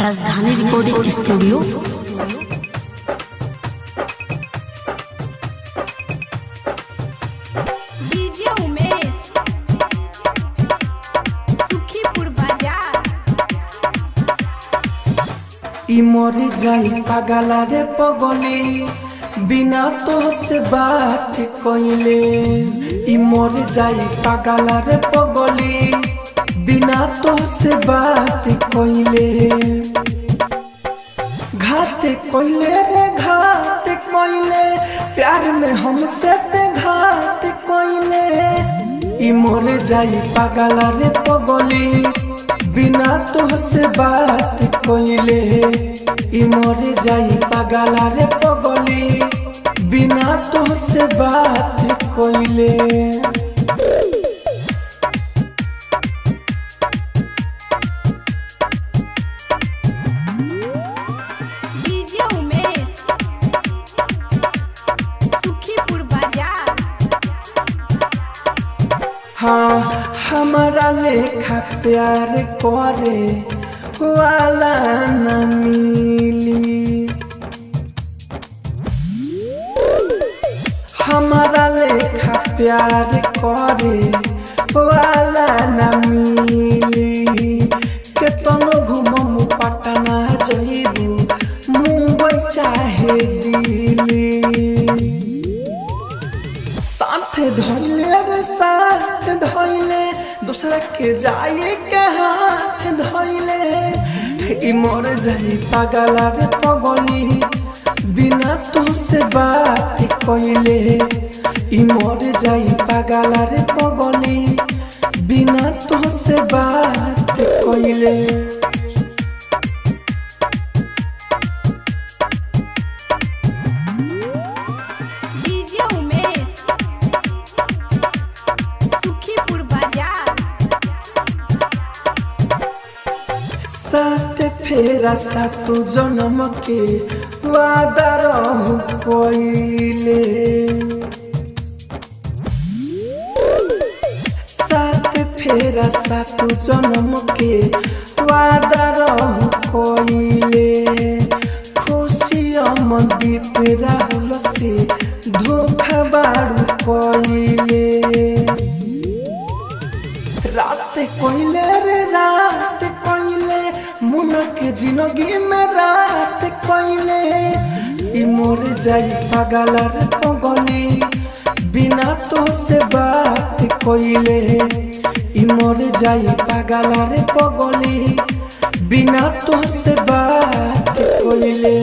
राजधानी recording studio DJ Umesh Sukhipur बाजार इ मरी जाई पागला रे पगली बिना तो से बात कइले इ मरी जाई पागला रे पगली बिना तो से बात कइले घात कइले रे घात कइले प्यार में हमसे पे घात कइले इ मरे जाई पागला रे पगली बिना तो से बात कइले इ मरे जाई पागला रे पगली बिना तो से बात कइले डीजे उमेश सुखीपुर बाजार हाँ हमारा लेखा प्यार करे वाला न मिली हमारा लेखा प्यार करे वाला न मिली केतनो घुमम पटना जइबू मुंबई चाहे दिल्ली साथ धोइले रे साथ धोइले दूसरा के जाए के हाथ धोइले ई मोर जाई पागला रे पगली बिना तो से बात कइले ई मोर जाई पागला रे पगली बिना तो से बात कइले डीजे उमेश सुखीपुर बाजार साथ फेरा सातु जन्म के वादा रहु पहिले साथ फेरा सातु जन्म के वादा रहु पहिले खुशी अमदी पे राहुल से धोखा बाड़ू पहिले रात कोइले रे रात कोइले मुन के जिंदगी में रात कोइले ई मोर जाई पागल रे पगली बिना तो से बात कोइले ई मोर जाई पागल रे पगली बिना तो से बात कोइले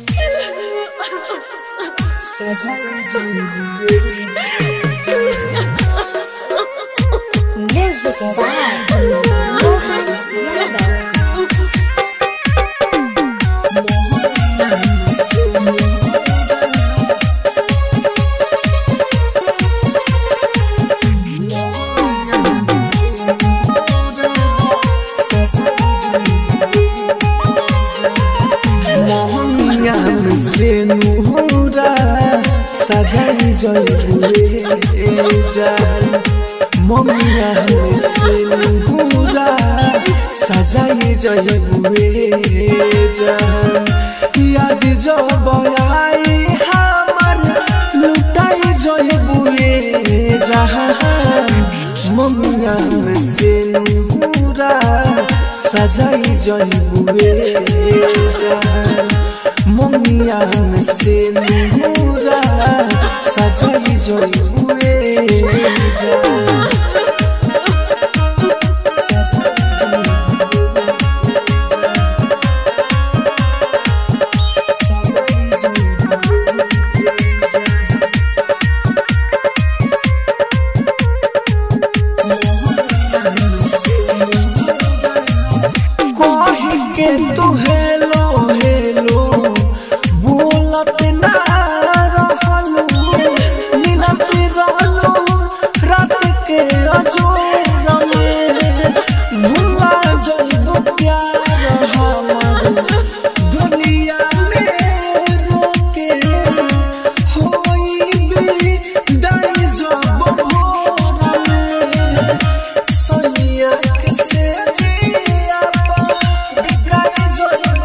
मोहनिया में से नूरा सजाई जइबुए जान मोहनिया में से नूरा सजाई जइबुए जान याद जब आई हमर लुटाई जइबुए जहान मोहनिया में से नूरा सजाई जइबुए जान मोनिया में से नूरा सजाई जइबुए जान कही के तू हेलो हेलो बोलत ना रहलू नीलत रहलू रात के अजोर में भुला जइबू प्यार हमर दुनिया में रोके होई भी दाई जब भोर में सोनिया के से जिया बिकाई जोई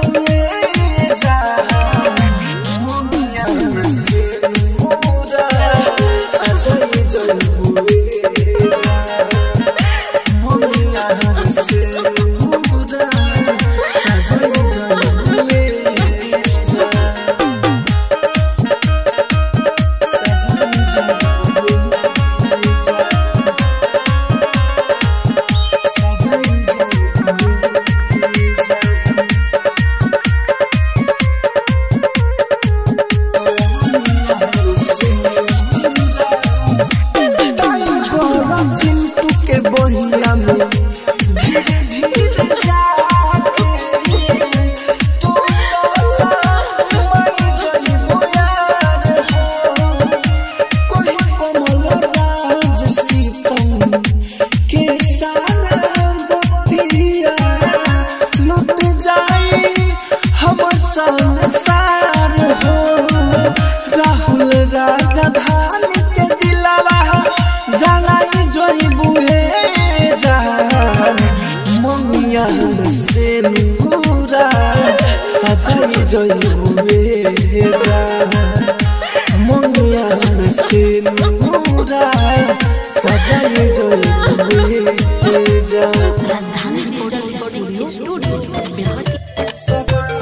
सजाई जइबुए जा मनिया से नूरा सजाई जइबुए जा राजधानी रिकॉर्डिंग स्टूडियो बेलवती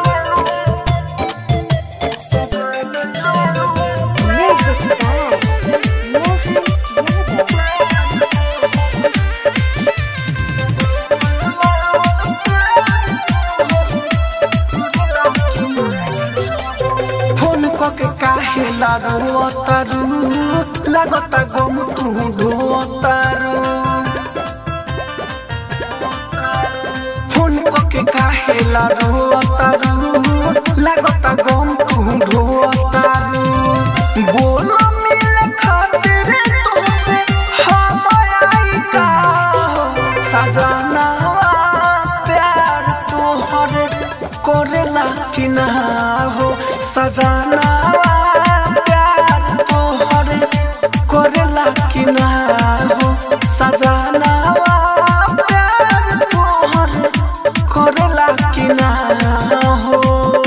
फोन कके काहे लागो तारू लागता गम तू ढोतारू फोन कके काहे लागो तारू लागता गम तू ढोतारू बोल मिले खातिर तुमसे हम आई का सजना प्यार तोहर करेला कि ना हो सजना प्यार तोहर करेला कि ना हो सजना प्यार तोहर करेला कि ना हो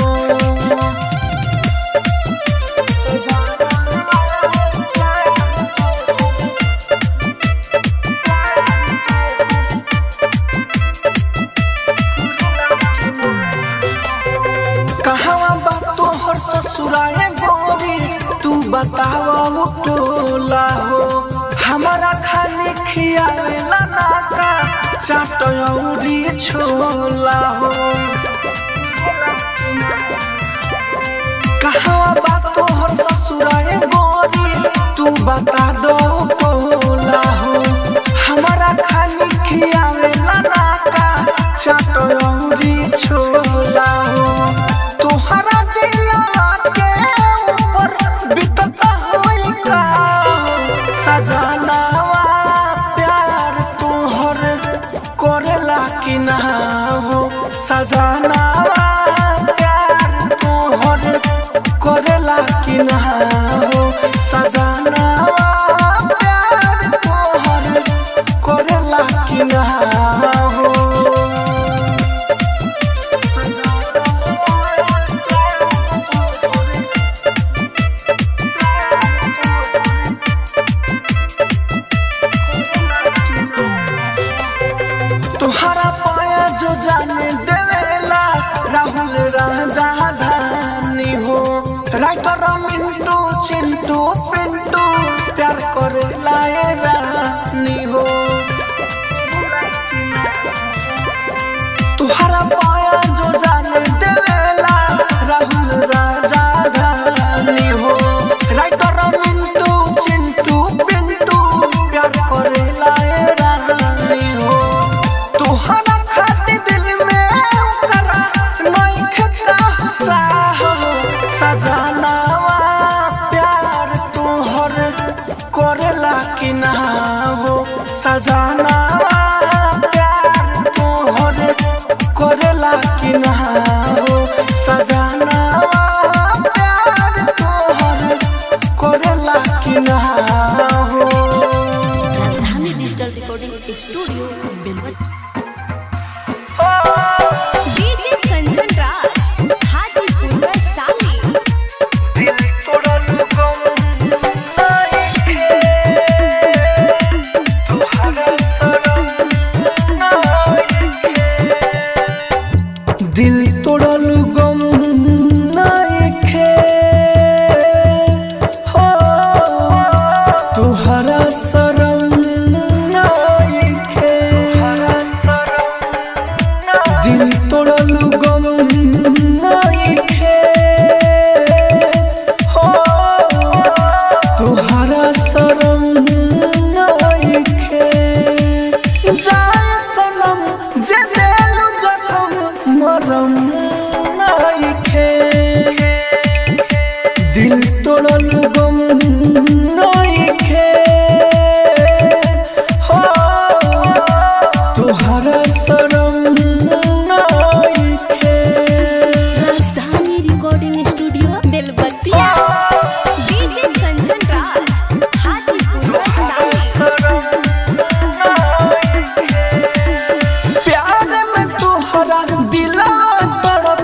कहवा बा तोहर ससुराए गोरी तू बतावा टोला हो हमारा खाली खियावेला नाका चाट औरी छोला हो कहवा बा तोहर ससुराए गोरी तू बता दो टोला हो हमारा खाली खियावेला नाका चाट औरी छोला हो तोहरा दिलवा के ऊपर बितता होई का सजनावा प्यार तोहर करेला कि ना हो सजनावा प्यार तोहर करेला कि ना हो सजनावा प्यार तोहर करेला कि ना हो तुहरा पाया जो जाने देवेला राहुल राजा धानी हो राइटर मिंटू चिंटू पिंटू प्यार करेला ए रानी हो तुहरा पाया जो जाने देवेला राहुल राजा धानी हो राइटर मिंटू चिंटू पिंटू प्यार करेला ए रानी हो तुहरा खातिर दिल में करा नइखे का चाह सजनावा प्यार तोहर करेला कि ना हो सजनावा प्यार तोहर करेला कि ना हो सजनावा प्यार तोहर करेला कि ना हो Rajdhani digital recording studio Belwati DJ Kanchan Raj Hajipur Vaishali दिल तोड़ल गम नाइखे तुहरा शरम नाइखे दिल तोड़ल गम नाइखे हो तुहरा शरम नाइखे दिल तोड़ल गम नाइखे हो तुहरा शरम नाइखे जाए सनम जे देलु जखम मरम नाइखे दिल तोड़ल गम नाइखे हो तुहरा शरम नाइखे Rajdhani recording studio Belwatiya DJ Kanchan Raj Hajipur Vaishali प्यार में तुहरा दिला तड़प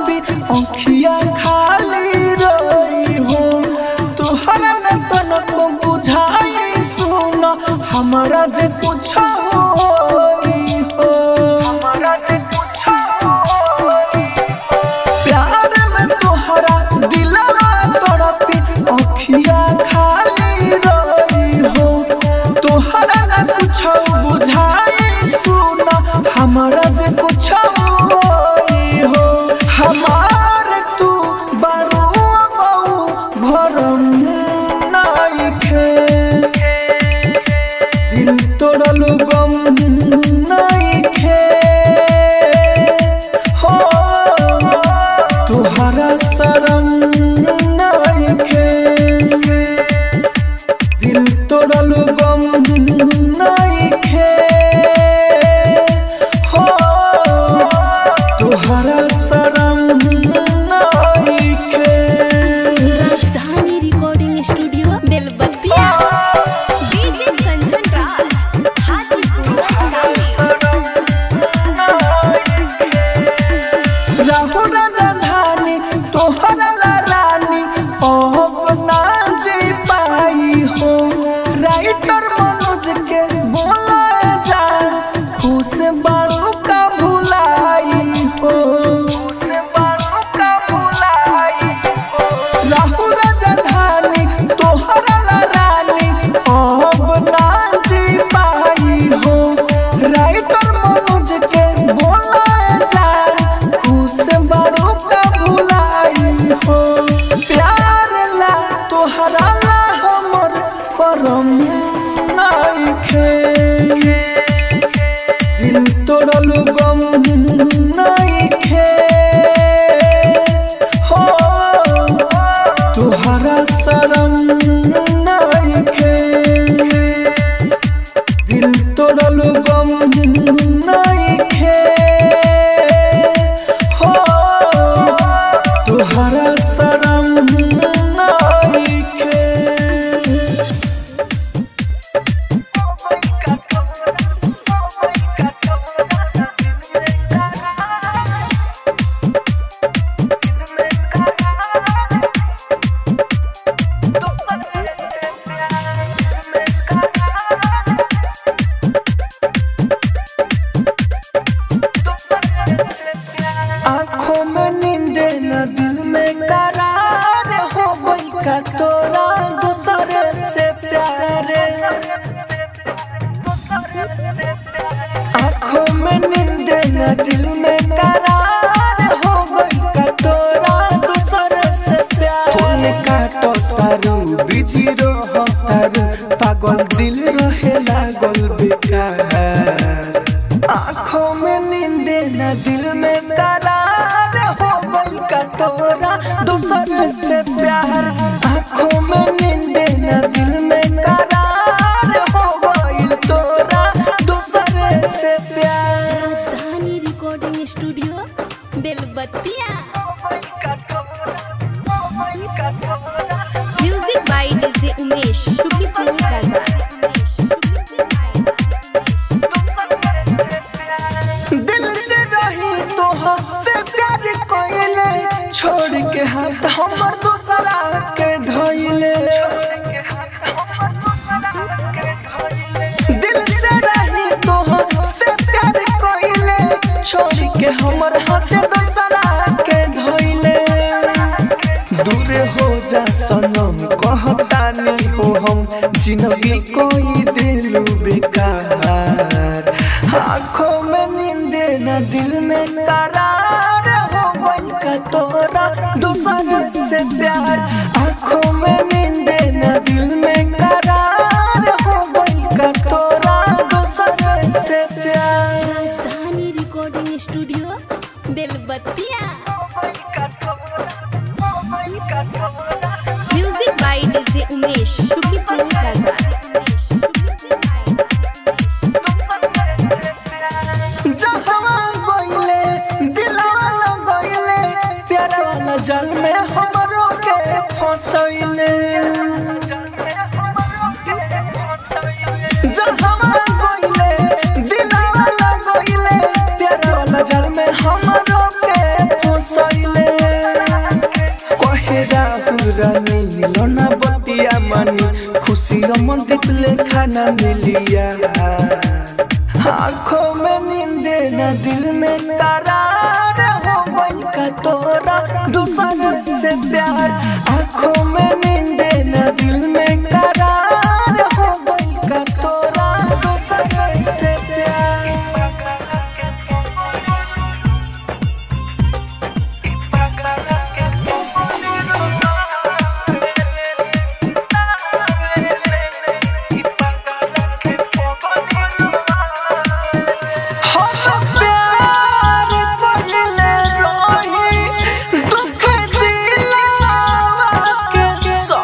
राहु राजधानी तोहरा ला रानी अब ना जी पाई हो राइटर मनोज के बोला जा खुश बारू का भुलाई हो राहु राजधानी तोहरा ला रानी अब ना जी पाई हो राइटर मनोज के बोला जा खुश बारू का भुलाई हो प्यार ला तोहरा ला हमर करम नाइखे दिल तोड़ल गम नाइखे हो तुहरा शरम नाइखे दिल तोड़ल गम नाइखे हो तुहरा शरम नाइखे आँखों में नींद न दिल में करार हो गई का तोरा दूसरे से प्यार आँखों में नींद न दिल में करार हो गई का तोरा दूसरे से प्यार फोन काटो तारू बिजी रहो तारू पागल दिल रहे लागल बेकार आँखों में नींद न दिल में करार हो गई का तोरा दूसरे से प्यार आँखों में नींद न दिल में करार हो गई तोरा दूसरे से प्यार Rajdhani recording studio Belbattiya music by DJ Umesh Shuklapur बाजार दिल से रही तो हमसे प्यार कोइले छोड़ के हाथ हमर दूसरा के धोइले दिल से रही तो हमसे प्यार कोइले छोड़ के हमर हाथ दूसरा के धोइले दूर हो जा सनम कहतानी हो हम जिंदगी कोई दिलू बेकार आँखों में नींद न दिल में करार हो गई का तोरा दूसरे से प्यार आँखों में नींद न दिल में करार हो गई का तोरा दूसरे से प्यार Rajdhani recording studio Belbattiya music by DJ Umesh Shuklapur बाजार जहवा गइले दिलवा लगइले प्यार वाला जल में हमरो के फसइले जहवा गइले दिलवा लगइले प्यार वाला जल में हमरो के फसइले कहे राहुल रानी मिलना बतिया मनी खुशी मन दिपले खाना मिलिया आँखों में नींद न दिल में करार हो गई का तोरा दूसरे से प्यार आँखों में नींद न दिल में करार हो गई का तोरा दूसरे से प्यार हम प्यार करले रही दुख दिलावा के सो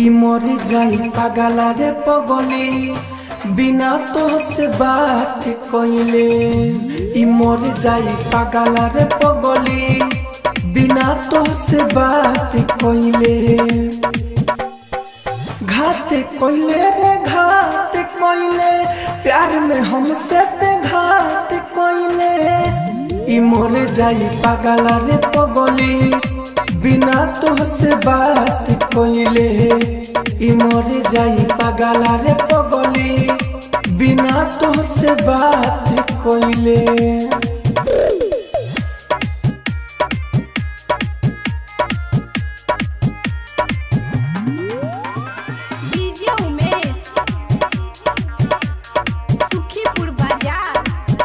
ई मर जाई पागला रे पगली बिना तो से बात कइले ई मर जाई पागला रे पगली बिना तो से बात कइले घात कइले रे घात कइले प्यार में हमसे ते घात कइले ई मर जाई पागला रे पगली बिना तो से बात कइले ई मर जाई पागला रे पगली बिना तो से बात कइले डीजे उमेश सुखीपुर बाजार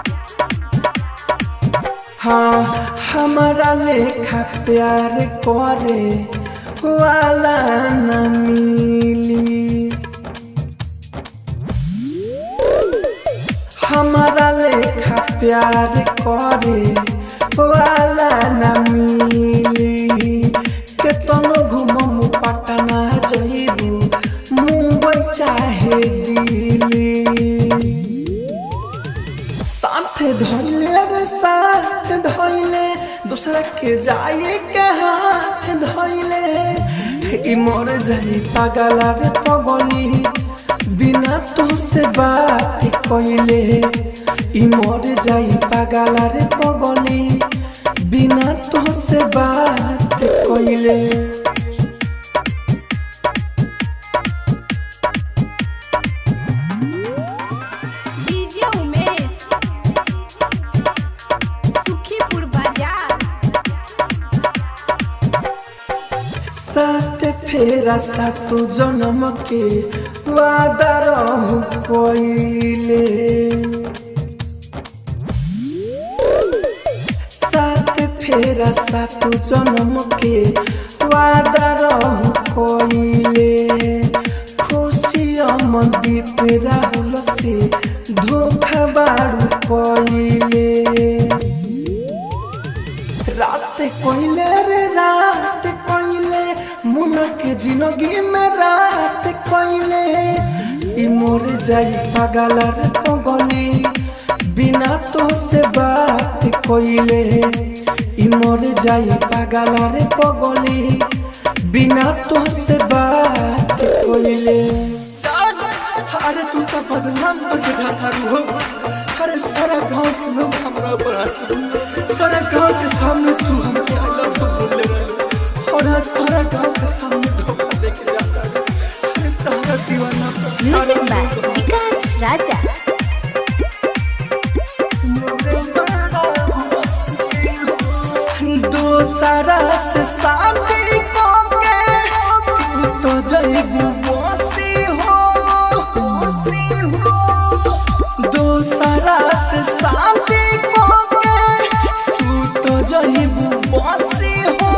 हाँ हमारा लेखा प्यार करे वाला न मिली हमारा लेखा प्यार करे वाला न मिली केतनो घुमम पटना जइबू मुंबई चाहे दिल्ली साथ धइले रे साथ धइले दूसरा के जाए के हाथ धइले ई मर जाई पागला रे पगली बिना तो से बात कइले ई मर जाई पागला रे पगली बिना तो से बात कइले डीजे उमेश सुखीपुर बाजार साथ फेरा सातु जन्म के वादा रहु पहिले साथ फेरा सातु जन्म के वादा रहु पहिले खुशी अमदीप राहुल से धोखा बाड़ू पहिले रात कोइले रे रात कोइले मुन के जिंदगी में रात कोइले ई मोर जाई पागल रे पगली बिना तो से बात कोइले ई मोर जाई पागल रे पगली बिना तो से बात कोइले अरे तू तो बदनाम होके जाता रू अरे सारा गांव के लोग हमरा ऊपर हंसी सारा गांव के सामने तू हमके आई लव यू बोलले रहले और आज सारा गांव के सामने धोखा देके जाता है अरे तारा दीवाना पर सारा म्यूजिक बाय विकास राजा दोसरा से शादी करके तू तो जइबू बसी हो बसी हो दोसरा से शादी करके तू तो जइबू बसी हो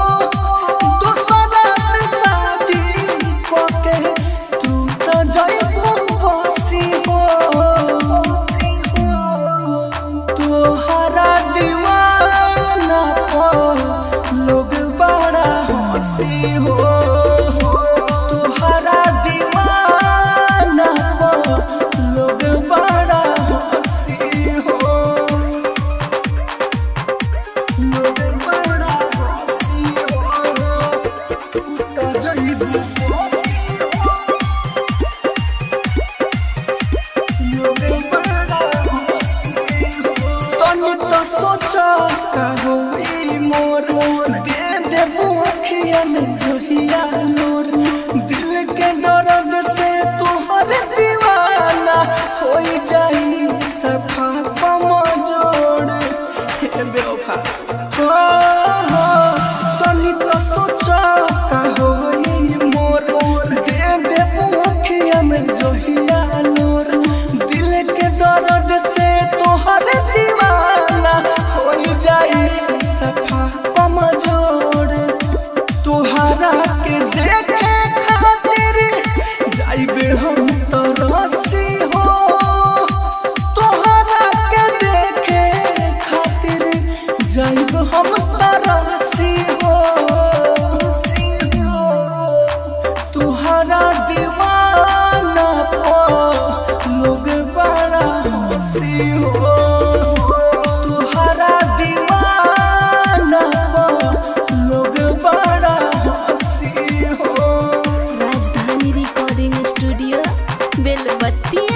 दोसरा से शादी करके तू तो जइबू बसी हो बसी हो तोहरा दीवाना पर लोग बड़ा हंसी हो तोहरा दीवाना पर लोग बड़ा हंसी हो लोग बड़ा हंसी हो तो जइबू हंसी हो तनी तो सोचा कहो ई मोर दे देबू अखिया में जहिया नूर दिल के दर्द से तुहर दीवाना हो जाई सफा कमजोर हे बेवफा हो हो तनी तो सोचा कहो ई मोर दे देबू अखिया में जहिया नूर दिल के दर्द से तोहर दीवाना हो जाई सफा कमजोर तुहरा के देखे खातिर जाइबे हम तो रसी हो तुहरा के देखे खातिर जाइब हम तो रसी हो तुहरा हंसी हो तुहरा दीवाना पर लोग बड़ा हंसी हो राजधानी रिकॉर्डिंग स्टूडियो बेलबत्तिया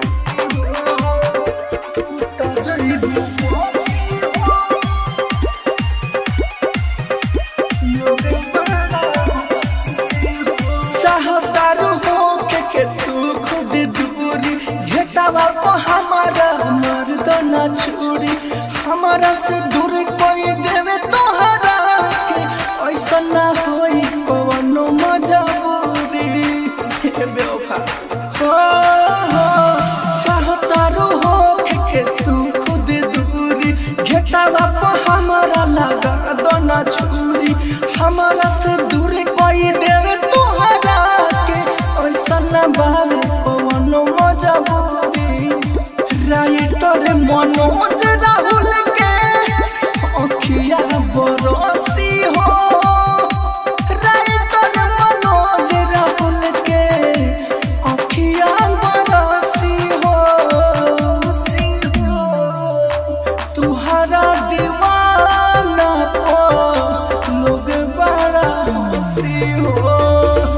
चाहतारू हो के के तू खुद दूरी घेटावा को हमारा मर्द न छोड़ी हमारा से दूर कोई देवे तोहरा के ऐसा ना होई कोनो मजबूरी हे बेवफा हो हो चाहतारू हो के के तू खुद दूरी घेटावा को हमारा लगा दो ना छुरी हमारा से दूर कोई देवे तोहरा के ऐसा ना बावे पवनो मजबूरी राइटर मनोज राहुल के अखिया बरसी हो राइटर मनोज राहुल के अखिया बरसी हो तुहरा दीवाना पर लोग बड़ा हंसी हो